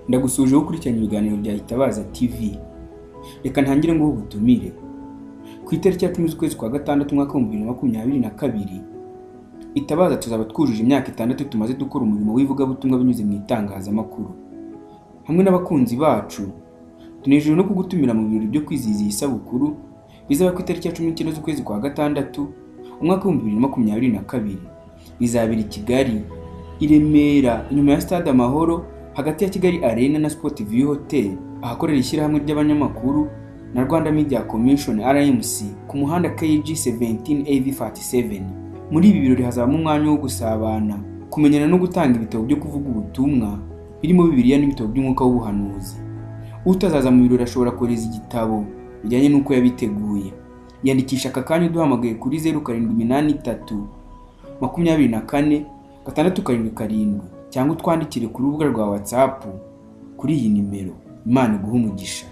ndagusuje wowe ukurikirana ibiganiro bya Itabaza TV reka ntangire ngo ubutumire ku itariki ya cumi z'ukwezi kwa gatandatu umwaka w'ibihumbi bibiri na makumyabiri na kabiri Itabaza tuzaba twujuje imyaka itandatu tumaze dukora umurimo w'ivugabutumwa binyuze mu itangazamakuru hamwe n'abakunzi bacu tunejejwe no kugutumira mu birori byo kwizihiza iyi sabukuru bizaba ku itariki ya cumi n'icyenda z'ukwezi kwa gatandatu umwaka w'ibihumbi bibiri na makumyabiri na kabiri bizabera i Kigali i Remera inyuma ya stade Amahoro hagati ya Kigali Arena na Sport View Hotel ahakorera ishyirahamwe ry'abanyamakuru na Rwanda Media Commission RMC ku muhanda KG 17AV47 muri ibi birori hazabamo umwanya wo gusabana kumenyana no gutanga ibitabo byo kuvuga ubutumwa birimo Bibiliya n'ibitabo by'umwuka w'ubuhanuzi utazaza mu birori ashobora kohereza igitabo bijyanye n'uko yabiteguye yandikisha aka kanya uduhamagaye kuri zeru karindwi iminani itatu makumyabiri na kane gatandatu karindwi karindwi cyangwa utwandikire ku rubuga rwa WhatsApp kuri iyi nimero Imana iguha umugisha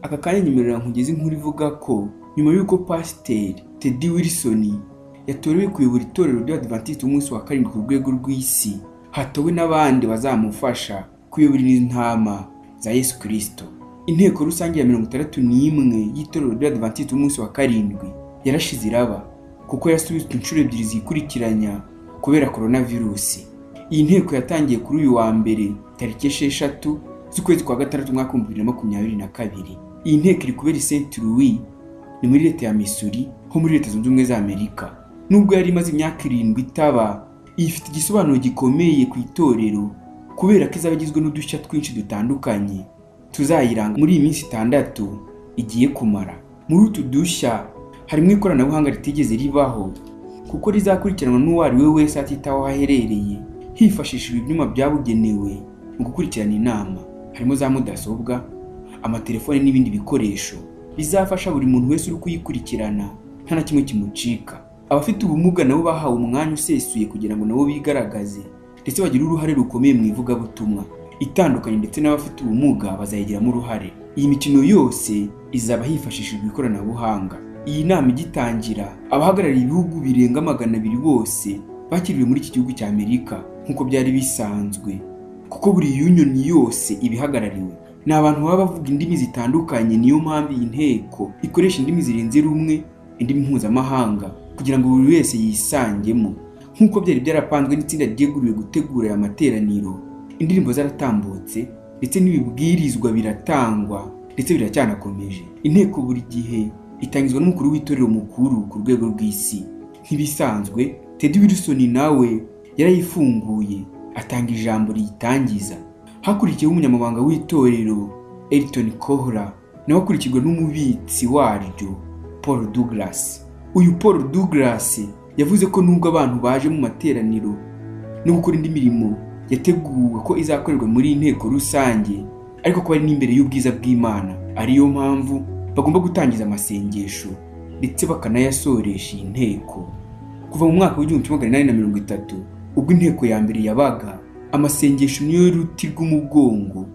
aka kanya nimero yankugeze inkuru ivuga ko nyuma y'uko Pasiteri Teddy Wilson yatorewe kuyobora itorero ry'Abadiventiste umunsi wa karindwi ku rwego rw'isi hatowe n'abandi bazamufasha kuyobora intama za Yesu Kristo inteko rusange ya mirongo itandatu n'imwe y'itorero ry'Abadiventiste umunsi wa karindwi yarashize iraba kuko yasubitswe inshuro ebyiri zikurikiranya kubera coronavirusi iyi nteko yatangiye kuri uyu wa mbere tariki esheshatu z'ukwezi kwa gatandatu umwaka w'ibihumbi bibiri na makumyabiri na kabiri iyi nteko iri kubera i St Louis ni muri leta ya Missouri ho muri leta zunze ubumwe za Amerika nubwo yari imaze imyaka irindwi itaba iyi ifite igisobanuro gikomeye ku itorero kubera ko izaba igizwe n'udushya twinshi dutandukanye tuzayiranga muri iyi minsi itandatu igiye kumara muri utu dushya harimo ikoranabuhanga ritigeze ribaho kuko rizakurikiranwa n'uwo ari we wese atitaho aho aherereye hifashishijwe ibyuma byabugenewe mu gukurikirana inama harimo za mudasobwa amatelefone n'ibindi bikoresho bizafasha buri muntu wese uri kuyikurikirana nta na kimwe kimucika abafite ubumuga nabo bahawe umwanya usesuye kugira ngo nabo bigaragaze ndetse bagire uruhare rukomeye mu ivugabutumwa itandukanye ndetse n'abafite ubumuga bazayigiramo uruhare iyi mikino yose izaba hifashishijwe ikoranabuhanga iyi nama igitangira abahagarariye ibihugu birenga magana abiri bose bakiriwe muri iki gihugu cya Amerika nk'uko byari bisanzwe kuko buri union yose ibihagarariwe ni abantu baba bavuga indimi zitandukanye niyo mpamvu iyi nteko ikoresha indimi zirenze rumwe indimi mpuzamahanga kugira ngo buri wese yisangemo nk'uko byari byarapanzwe n'itsinda ryeguriwe gutegura aya materaniro indirimbo zaratambutse ndetse n'ibibwirizwa biratangwa ndetse biracyanakomeje inteko buri gihe itangizwa n'umukuru w'itorero mukuru ku rwego rw'isi nk'ibisanzwe Teddy Wilson nawe yarayifunguye atanga ijambo riyitangiza hakurikiyeho umunyamabanga w'itorero Elton Kohra nawe akurikirwa n'umubitsi waryo Paul Douglas uyu Paul Douglas yavuze ko nubwo abantu baje mu materaniro no gukora indi mirimo yateguwe ko izakorerwa muri inteko rusange ariko ko ari n'imbere y'ubwiza bw'Imana ariyo mpamvu bagomba gutangiza amasengesho ndetse bakanayasoresha iyi nteko kuva mu mwaka w'igihumbi kimwe magana inani na mirongo itatu ubwo inteko ya mbere yabaga amasengesho niyo ruti rw'umugongo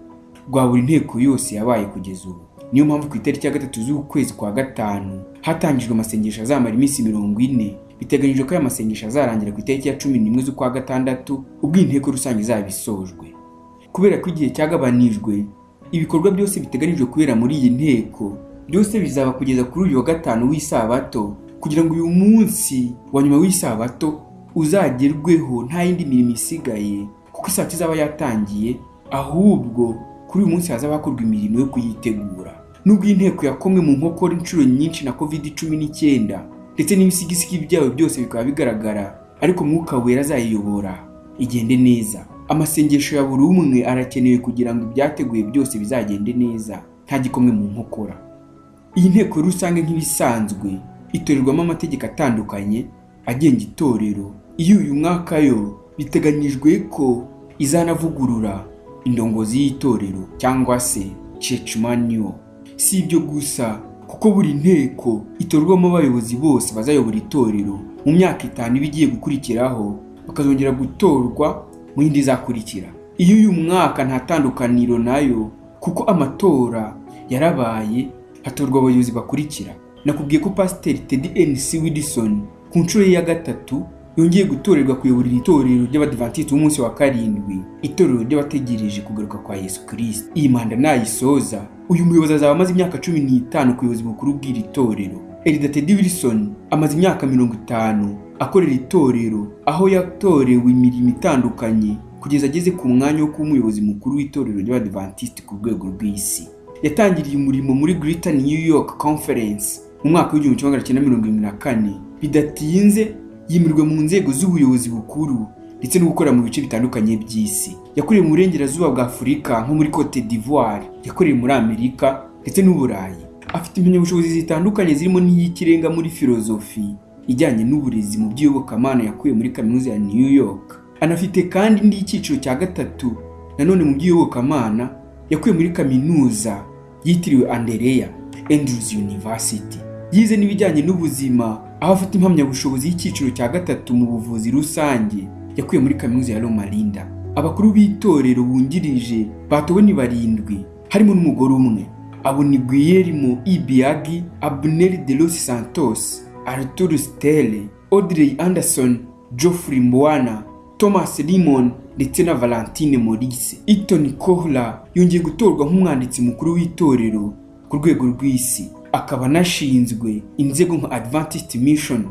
rwa buri nteko yose yabaye kugeza ubu niyo mpamvu ku itariki ya gatatu z'ukwezi kwa gatanu hatangijwe amasengesho azamara iminsi mirongo ine biteganyijwe ko aya masengesho azarangira ku itariki ya cumi n'imwe z'ukwa gatandatu ubwo iyi nteko rusange izaba isojwe kubera ko igihe cyagabanijwe ibikorwa byose biteganyijwe kubera muri iyi nteko byose bizaba kugeza kuri uyu wa gatanu w'isabato kugira ngo uyu munsi wa nyuma w'isabato uzagerweho nta yindi mirimo isigaye kuko isabato izaba yatangiye ahubwo kuri uyu munsi hazaba hakorwa imirimo yo kuyitegura nubwo iyi nteko yakomwe mu nkokora inshuro nyinshi na covid cumi n'icyenda ndetse n'ibisigisigi byayo byose bikaba bigaragara ariko mwuka wera azayiyobora igende neza amasengesho ya buri umwe arakenewe kugira ngo ibyateguye byose bizagende neza nta gikomwe mu nkokora iyi nteko rusange nk'ibisanzwe itorerwamo amategeko atandukanye agenga itorero iyo uyu mwaka yo biteganyijwe ko izanavugurura indongozi y'itorero cyangwa se church manual si ibyo gusa kuko buri nteko itorwamo abayobozi bose bazayobora itorero mu myaka itanu iba igiye gukurikiraho bakazongera gutorwa mu yindi izakurikira iyo uyu mwaka nta tandukaniro nayo kuko amatora yarabaye hatorwa abayobozi bakurikira nakubwiye ko pasiteri Teddy N.C. Wilson ku nshuro ye ya gatatu yongeye gutorerwa kuyoborera itorero ry'abadivantisiti b'umunsi wa karindwi itorero ry'abategereje kugaruka kwa yesu kirisito iyi manda nayisoza uyu muyobozi azaba amaze imyaka cumi n'itanu ku buyobozi bukuru bw'iri torero erida tedi wilson amaze imyaka mirongo itanu akorera itorero aho yatorewe imirimo itandukanye kugeza ageze ku mwanya wo kuba umuyobozi mukuru w'itorero ry'abadivantisiti ku rwego rw'isi yatangiriye umurimo muri Greater New York Conference mu mwaka w'igihumbi kimwe magana cyenda mirongo irindwi na kane bidatinze yimirwa mu nzego z'ubuyobozi bukuru ndetse no gukora mu bice bitandukanye by'isi yakoreye mu burengerazuba bwa afurika nko muri cote d'ivoire yakoreye muri amerika ndetse n'uburayi afite impamyabushobozi zitandukanye zirimo n'iy'ikirenga muri filozofi ijyanye n'uburezi mu by'iyobokamana yakuye muri kaminuza ya new york anafite kandi n'iy'icyiciro cya gatatu nanone mu by'iyobokamana yakuye muri kaminuza yitiriwe andereya andrews university yize n'ibijyanye n'ubuzima aho afite impamyabushobozi y'icyiciro cya gatatu mu buvuzi rusange yakuye muri kaminuza ya Loma Linda abakuru b'itorero bungirije batowe ni barindwi harimo n'umugore umwe abo ni Guillermo Ibiagi Abner De Los Santos Arturo Stelle Audrey Anderson Geoffrey Mbwana Thomas Limon ndetse na Valentine Maurice Eton Kohla yongeye gutorwa nk'umwanditsi mukuru w'itorero ku rwego rw'isi akaba anashinzwe inzego nka adventist mission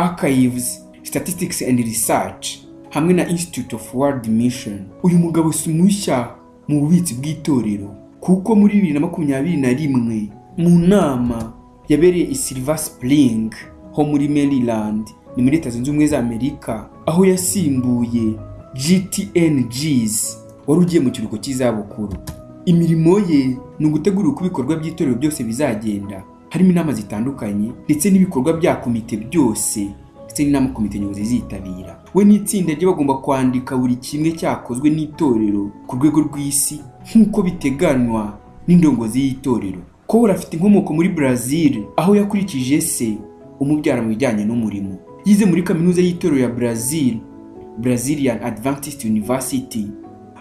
archives statistics and research hamwe na institute of world mission uyu mugabo si mushya mu bubitsi bw'itorero kuko muri bibiri na makumyabiri na rimwe mu nama yabereye i silver spring ho muri maryland ni muri leta zunze ubumwe za amerika aho yasimbuye gtngs wari ugiye mu kiruhuko cy'izabukuru imirimo ye ni ugutegura uko ibikorwa by'itorero byose bizagenda harimo inama zitandukanye ndetse n'ibikorwa bya komite byose ndetse n'inama komite nyobozi zitabira we n'itsinda rye bagomba kwandika buri kimwe cyakozwe n'itorero ku rwego rw'isi nk'uko biteganywa n'indongozi y'itorero kohora afite inkomoko muri brazil aho yakurikije se umubyara mu bijyanye n'umurimo yize muri kaminuza y'itorero ya brazil brazilian adventist university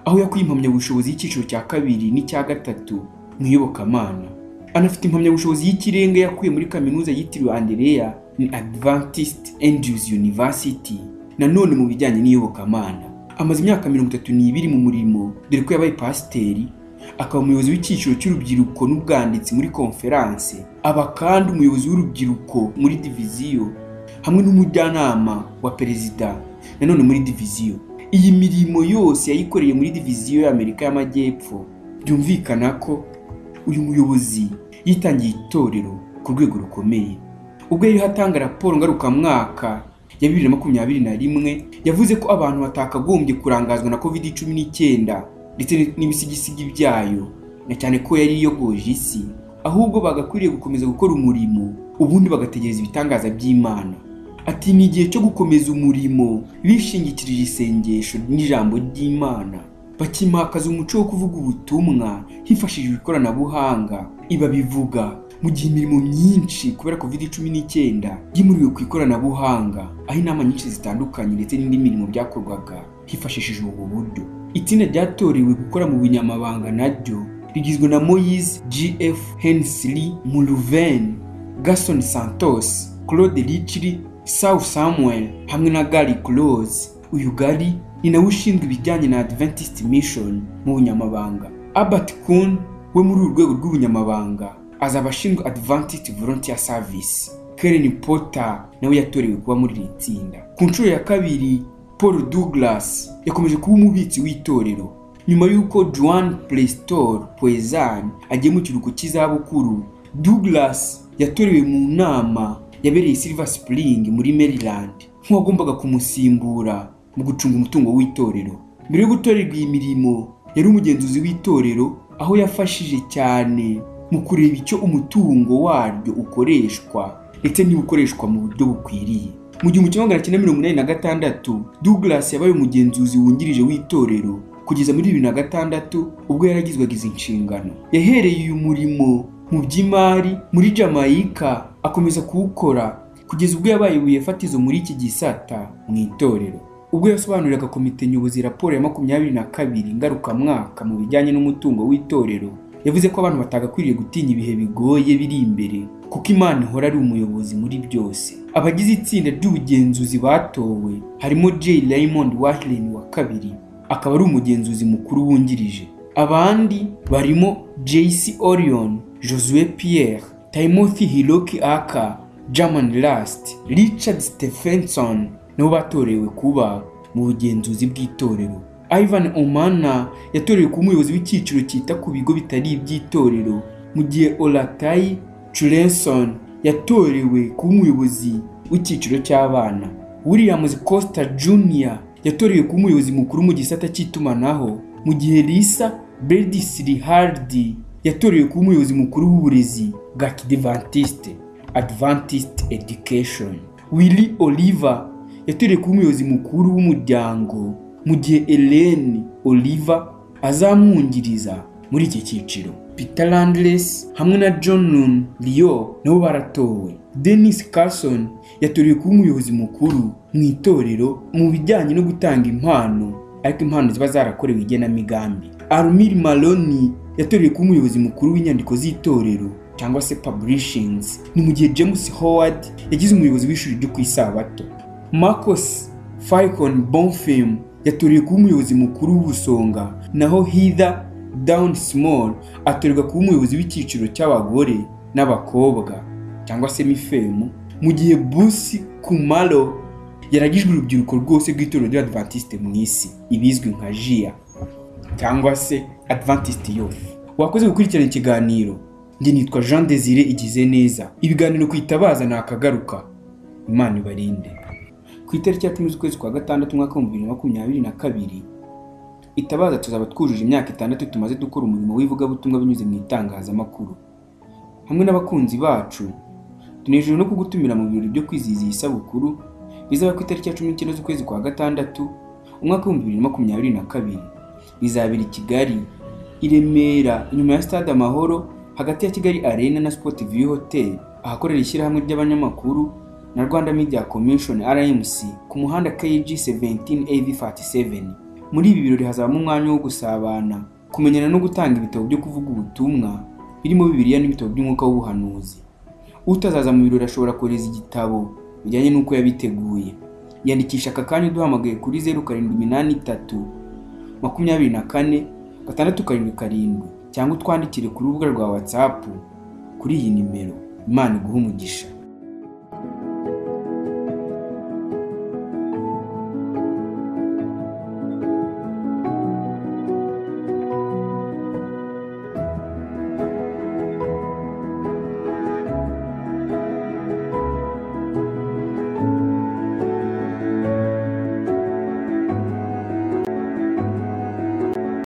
aho yakuye impamyabushobozi y'icyiciro cya kabiri n'icya gatatu mu iyobokamana anafite impamyabushobozi y'ikirenga yakuye muri kaminuza yitiriwe andereya ni adventist andrews university nanone mu bijyanye n'iyobokamana amaze imyaka mirongo itatu n'ibiri mu murimo dore ko yabaye pasiteri akaba umuyobozi w'icyiciro cy'urubyiruko n'ubwanditsi muri konferanse aba kandi umuyobozi w'urubyiruko muri diviziyo hamwe n'umujyanama wa perezida nanone muri diviziyo iyi mirimo yose yayikoreye muri diviziyo y'amerika y'amajyepfo byumvikana ko uyu muyobozi yitangiye itorero ku rwego rukomeye ubwo yari atanga raporo ngarukamwaka ya bibiri na makumyabiri na rimwe yavuze ko abantu batakagombye kurangazwa na covid cumi n'icyenda ndetse n'ibisigisigi byayo na cyane ko yari iyogoje isi ahubwo bagakwiriye gukomeza gukora umurimo ubundi bagategereza ibitangaza by'imana ati ni igihe cyo gukomeza umurimo bishingikirije isengesho n'ijambo ry'imana bakimakaza umuco wo kuvuga ubutumwa hifashishijwe ikoranabuhanga iba bivuga mu gihe imirimo myinshi kubera covid cumi n'icyenda yimuriwe ku ikoranabuhanga aho inama nyinshi zitandukanye ndetse n'indi mirimo byakorwaga hifashishijwe ubu buryo itsinda ryatorewe gukora mu bunyamabanga naryo rigizwe na moyise gf hensley muruven gason santos claude richiri Saul Samuel hamwe na Gary Close uyu Gary ni nawe ushinzwe ibijyanye na Adventist Mission mu bunyamabanga Albert Kuhn we muri uru rwego rw'ubunyamabanga azaba ashinzwe Adventist Volunteer Service Karen Potter nawe yatorewe kuba muri iri tsinda ku nshuro ya kabiri Paul Douglas yakomeje kuba umubitsi w'itorero nyuma y'uko Joan Prestor Poezan agiye mu kiruhuko cy'izabukuru Douglas yatorewe mu nama yabereye Silver Spring muri Maryland nk'uwagombaga kumusimbura mu gucunga umutungo w'itorero mbere yo gutorerwa iyi mirimo yari umugenzuzi w'itorero aho yafashije cyane mu kureba icyo umutungo waryo ukoreshwa ndetse niba ukoreshwa mu buryo bukwiriye mu gihumbi kimwe magana cyenda mirongo inani na gatandatu Douglas yabaye umugenzuzi wungirije w'itorero kugeza muri bibiri na gatandatu ubwo yaragizwaga izi nshingano yahereye uyu murimo mu by'imari muri Jamaica akomeza kuwukora kugeza ubwo yabaye ibuye fatizo muri iki gisata mu itorero ubwo yasobanuriraga komite nyobozi raporo ya makumyabiri na kabiri ngarukamwaka mu bijyanye n'umutungo w'itorero yavuze ko abantu batagakwiriye gutinya ibihe bigoye biri imbere kuko imana ihora ari umuyobozi muri byose abagize itsinda ry'ubugenzuzi batowe harimo J Raymond Warren wa kabiri akaba ari umugenzuzi mukuru wungirije abandi barimo JC Orion Josue Pierre Timothy Hiroki Aka German Last Richard Stephenson nabo batorewe kuba mu bugenzuzi bw'itorero Ivan Omana yatorewe kuba umuyobozi w'icyiciro cyita ku bigo bitari iby'itorero mu gihe Olatai Chulenson yatorewe kuba umuyobozi w'icyiciro cy'abana Williams Costa Jr yatorewe kuba umuyobozi mukuru mu gisata cy'itumanaho mu gihe Lisa Berdisli Hardy yatorewe kuba umuyobozi mukuru w'uburezi bwa Kidventiste Adventist Education Willy Oliver yatorewe kuba umuyobozi mukuru w'umuryango mu gihe Ellen Oliver azamwungiriza muri iki cyiciro Peter Landless hamwe na John Leo nabo baratowe Dennis Carson yatorewe kuba umuyobozi mukuru mu itorero mu bijyanye no gutanga impano ariko impano ziba zarakorewe igenamigambi Armil Maloney yatorewe kuba umuyobozi mukuru w'inyandiko z'itorero cyangwa se publishings ni mu gihe James Howard yagize umuyobozi w'ishuri ryo ku isabato Marcos Falcon Bonfim yatoreye kuba umuyobozi mukuru w'ubusonga naho Heather Down Small atorerwa kuba umuyobozi w'icyiciro cy'abagore n'abakobwa cyangwa se mifemu mu gihe Busi Kumalo yaragijwe urubyiruko rwose rw'itorero ry'Adventiste mu isi ibizwi nka JIA cyangwa se Adventist Youth wakoze gukurikirana ikiganiro njye nitwa Jean Desire igize neza ibiganiro ku itabaza ni akagaruka Imana ibarinde ku itariki ya cumi z'ukwezi kwa gatandatu umwaka w'ibihumbi bibiri na makumyabiri na kabiri itabaza tuzaba twujuje imyaka itandatu tumaze dukora umurimo w'ivugabutumwa binyuze mu itangazamakuru hamwe n'abakunzi bacu tunejejwe no kugutumira mu birori byo kwizihiza iyi sabukuru bizaba ku itariki ya cumi n'icyenda z'ukwezi kwa gatandatu umwaka w'ibihumbi bibiri na makumyabiri na kabiri bizabera i kigali i remera inyuma ya stade amahoro hagati ya kigali arena na sport view hotel ahakorera ishyirahamwe ry'abanyamakuru na Rwanda Media Commission RMC ku muhanda KG 17AV47. Muri ibi birori hazabamo umwanya wo gusabana, kumenyana no gutanga ibitabo byo kuvuga ubutumwa birimo Bibiliya n'ibitabo by'umwuka w'ubuhanuzi. Utazaza mu birori ashobora kohereza igitabo bijyanye n'uko yabiteguye. Yandikisha aka kanya uduhamagaye kuri 0783 24 gatandatu karindwi karindwi cyangwa utwandikire ku rubuga rwa WhatsApp kuri iyi nimero. Imana iguhe umugisha.